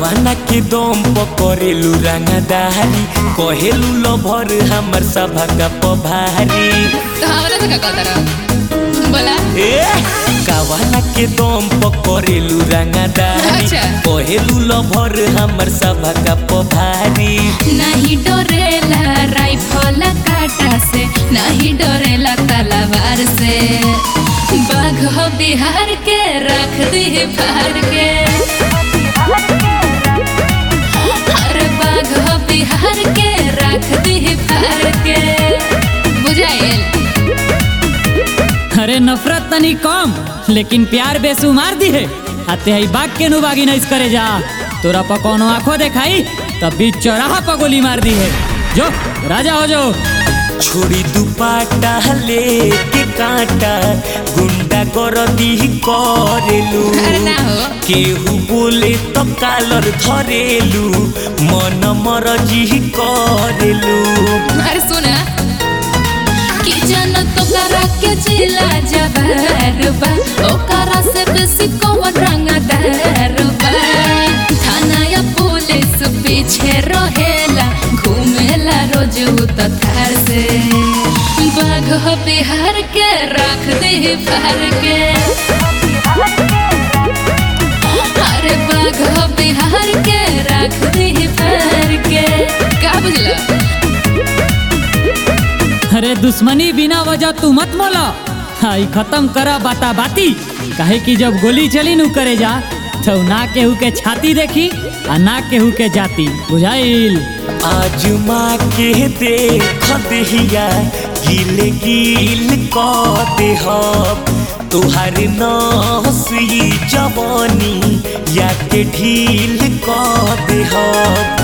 कावाना के दम पकड़ेलू रंगदारी कहेलू लभर हमर सभा का पभारी तो हमरा से का कहता रहा बोला ए कावाना के दम पकड़ेलू रंगदारी अच्छा। कहेलू लभर हमर सभा का पभारी नहीं डरेला राइफल काटा से नहीं डरेला तलवार से बाघ हो बिहार के रख दी फार के अरे बाघ हो बिहार के रख दी फार के बुझाइल अरे नफरत तनी कम लेकिन प्यार बेसुमार दी है आते ही बाग के नु बागी नहीं करे जा तोरा पर कोनो आंखों देखाई तब बीच चौराहा पर गोली मार दी है जो राजा हो जो छोड़ी दुपाटा लेके कांटा गुंडा गरदी करेलू अरे ना हो केहू बोले तो कालर धरेलू मन मरजी करेलू अरे सुना कि जन तो करा के जिला जबर बा ओकरा से बेसी कौन रंगदार बा थाना या पुलिस पीछे रहेला घूमेला रोज तो थार से बाघ हो बिहार के रख दे फार के अरे बाघ हो बिहार के रख दे फार के का बुझला अरे दुश्मनी बिना वजह तू मत मोला हाई खत्म करा बाता बाती काहे कि जब गोली चली नु करे जा तो ना केहू के छाती देखी आ ना केहू के जाती बुझाइल आज माँ के देख दहिया गिल गिल क देहब तुहार नसी जवानी या के ढील क देहब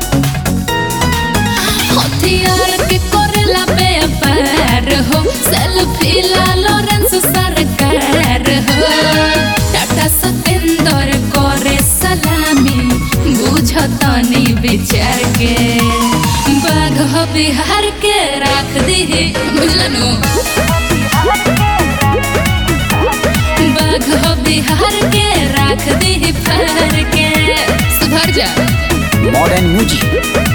हथियार के करेला व्यापार हो सेल्फी ला लॉरेंस सरकार हो टाटा सतेंदर करे सलामी बुझतनी विचार के बाघ हो बिहार के राख दी बुझलनु बाघ हो बिहार के राख दी फार के सुधर जा modern music